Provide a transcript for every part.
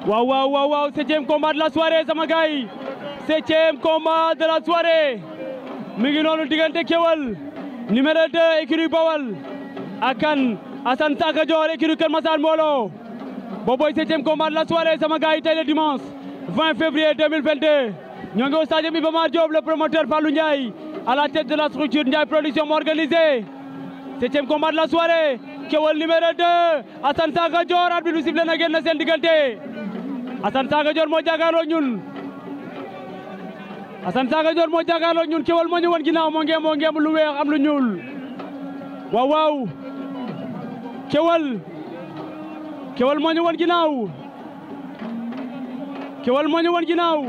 waaw waaw waaw waaw septième combat de la soirée sama gars yi septième combat de la soirée mi ngi noonu diggante Keweul numéro 2 écurie Bawal ak kan Assane Saka Dior écurie Kër Massar Mbolo booboy septième combat de la soirée sama gars yi tey le dimanche 20 février 2022 ñoo ngi au stade Iba Mar Diop le promoteur Fallou Ndiaye à la tête de la structure Ndiaye production moo organisé septième combat de la soirée Keweul numéro 2 Assane Saka Dior arbitre bi sifflé na génn seen diggante Assane Saka Dior moo jàkkaarloo ñun Assane Saka Dior moo jàkkaarloo ñun Keweul moo ñu won ginnaaw moo ngeem moo ngeem lu weex am lu ñuul waaw waaw Keweul Keweul moo ñu won ginnaaw Keweul moo ñu won ginnaaw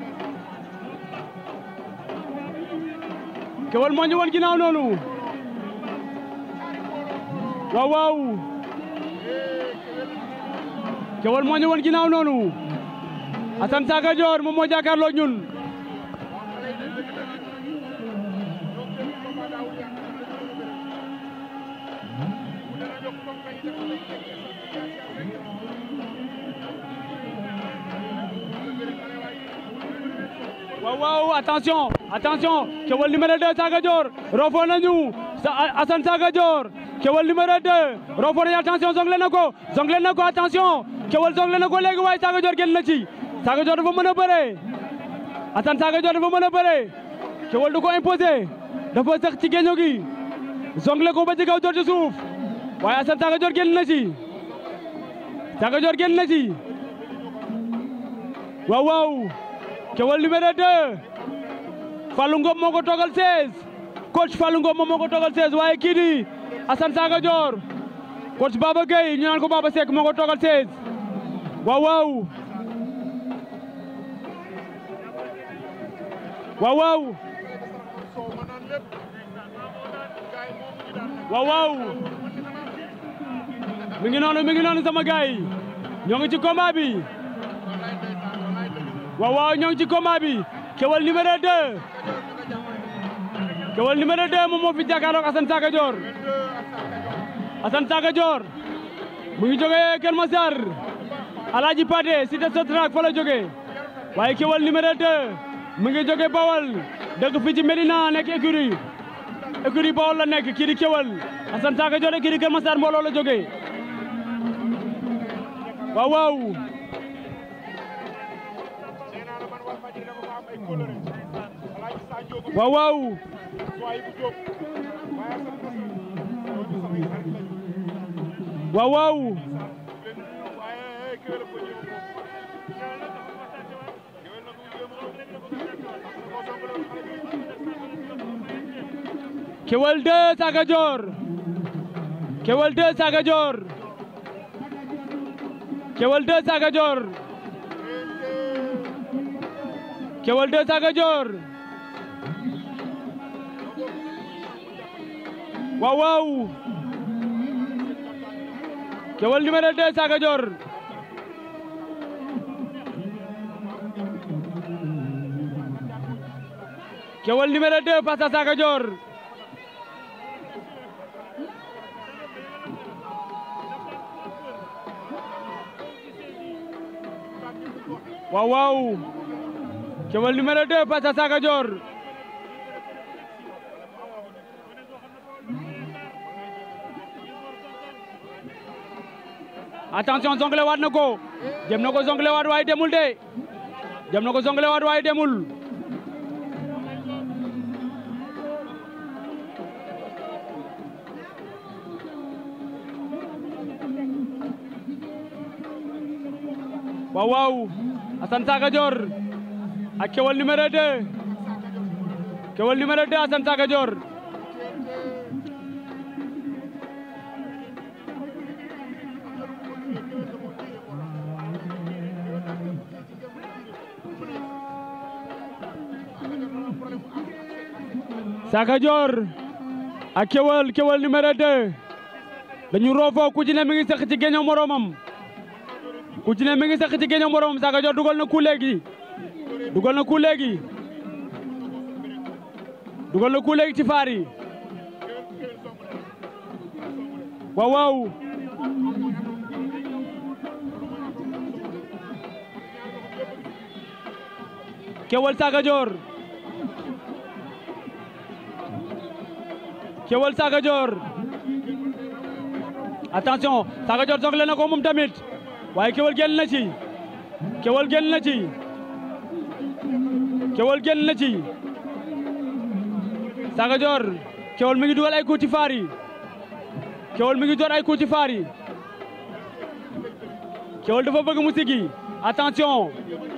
Keweul moo ñu won ginnaaw noonu waaw waaw Keweul moo ñu won ginnaaw noonu Assane Saka Dior moom moo jàkkaarloo ñun waaw waaw attention attention Keweul numéro 2 Saka Dior rofo nañu Assane Saka Dior Keweul numéro 2 rofo nañu attention zongle na ko zongle na ko attention Keweul zongle na ko léegi waaye Saka Dior génn na ci Saka Dior dafa mën a bëre Assane Saka Dior dafa mën a bëre Keweul du ko imposé dafa sax ci géeño gi zongle ko ba ci kaw Dior ci suuf waaye Assane Saka Dior génn na ci Saka Dior génn na ci waaw waaw Keweul numéro 2 Fallou Ngom moo ko toogal 16 coach Fallou Ngom moom moo ko toogal 16 waaye kii di Assane Saka Dior coach Baba Gueye ñu naan ko Baba Seck moo ko toogal 16 waaw waaw waaw waaw waaw waaw mi ngi noonu mi ngi noonu sama gaay yi ñoo ngi ci combat bi waaw waaw ñoo ngi ci combat bi Keweul numéro 2 Keweul numéro 2 moom moo fi jàkkaarloog Assane Saka Dior Assane Saka Dior mu ngi jógee Kër Massar Alaaji Paté cité Sotrac fa la jógee waaye Keweul numéro 2 mu ngi jógee Bawal dëkk fii ci Medina nekk écurie écurie Bawal la nekk kii di Keweul Assane Saka Dior écurie Kër Massar mbooloo la jógee waaw waaw waaw waaw waaw waaw Keweul 2 Saka Dior Keweul 2 Saka Dior Keweul 2 Saka Dior Keweul 2 Saka Dior waaw waaw Keweul numéro 2 Saka Dior Keweul numéro 2 face à Saka Dior waaw waaw Keweul numéro 2 face à Saka Dior attention zongle waat na ko jëm na ko zongle waat waaye demul de jëm na ko zongle waat waaye demul waaw waaw Assane Saka Dior ak Keweul numéro 2 Keweul numéro 2 Assane Saka Dior Saka Dior ak Keweul Keweul numéro 2 dañu roofoo ku ci ne mi ngi sëq ci géño moromam ku ci ne mi ngi sëq ci géño moromam Saka Dior dugal na ku léegi dugal na ku léegi dugal na ku léegi ci faar yi waaw waaw Kewal Saka Dior Kewal Saka Dior attention Saka Dior soxla na ko moom tamit waaye Kewal génn na ci Kewal génn na ci Kewal génn na ci Saka Dior Kewal mi ngi dugal ay coup ci faar yi Kewal mi ngi door ay coup ci faar yi Kewal dafa bëgg mu sigi attention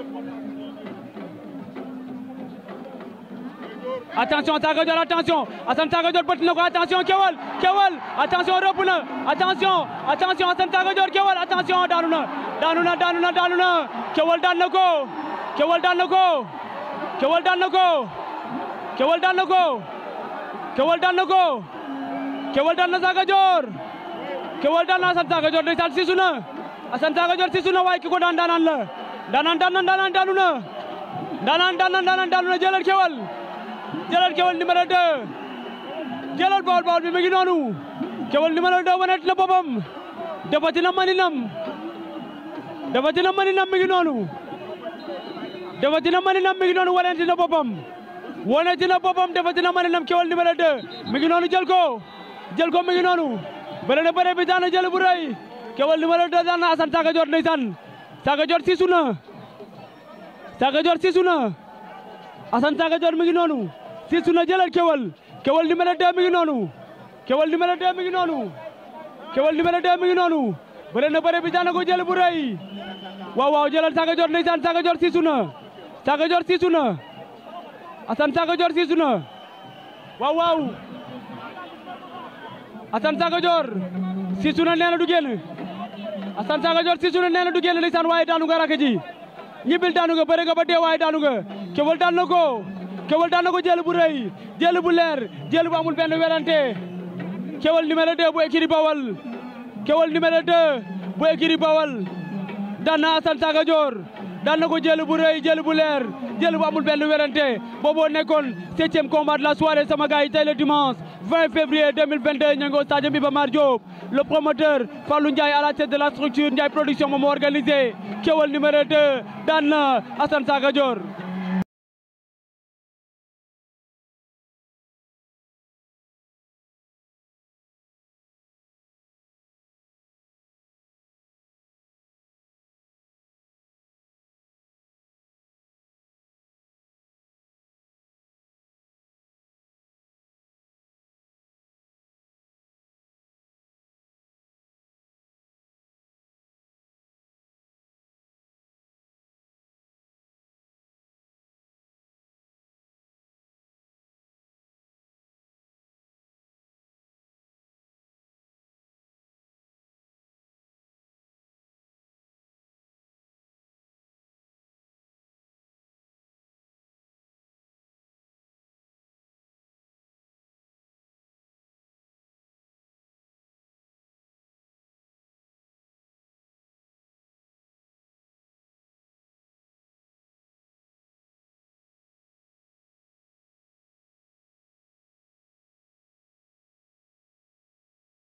attention Saka Dior attention Assane Saka Dior bët na ko attention Kewal Kewal attention rëbb na attention attention Assane Saka Dior Kewal attention daanu na daanu na daanu na daanu na Kewal daan na ko Kewal daan na ko Kewal daan na ko Kewal daan na ko Kewal daan na ko Kewal daan na Saka Dior Kewal daan na Assane Saka Dior ndeysaan siisu na Assane Saka Dior siisu na waaye ki ko daan daanaan la daanaan daan na daanaan daanu na daanaan daan na daanaan daanu na jëlal Kewal jëlal Kewal numéro 2 jëlal Bawol Bawol bi mi ngi noonu Kewal numéro 2 wanet na boppam defati na maninam defati na maninam mi ngi noonu defati na maninam mi ngi noonu waneti na boppam waneti na boppam defati na maninam Kewal numéro 2 mi ngi noonu jël ko jël ko mi ngi noonu bëre na bëre bi daan na jël bu rëy Kewal numéro 2 daan na Assane Saka Dior ndeysaan Saka Dior siisu na Saka Dior siisu na Assane Saka Dior mi ngi noonu siisu na jëlal Kewal Kewal numéro 2 mi ngi noonu Kewal numéro 2 mi ngi noonu Kewal numéro 2 mi ngi noonu bëre na bëre bi daan na ko jël bu rëy waaw waaw jëlal Saka Dior ndeysaan Saka Dior siisu na Saka Dior siisu na Assane Saka Dior siisu na waaw waaw Assane Saka Dior siisu na nee na du génn Assane Saka Dior siisu na nee na du génn ndeysaan waaye daanu nga rakk ji ñibbil daanu nga bëre nga ba dee waaye daanu nga Kewal daan na ko Kewal daan na ko jël bu rëy jël bu leer jël bu amul benn werante Kewal numéro 2 bu écurie Bawal Kewal numéro 2 bu écurie Bawal daan na Assane Saka Dior daan na ko jël bu rëy jël bu leer jël bu amul benn werante booboo nekkoon septième combat de la soirée sama gars yi tey le dimanche 20 février 2022 ñu ngi au stade Iba Mar Diop le promoteur Fallou Ndiaye à la tête de la structure Ndiaye production moom moo organisé Kewal numéro 2 daan na Assane Saka Dior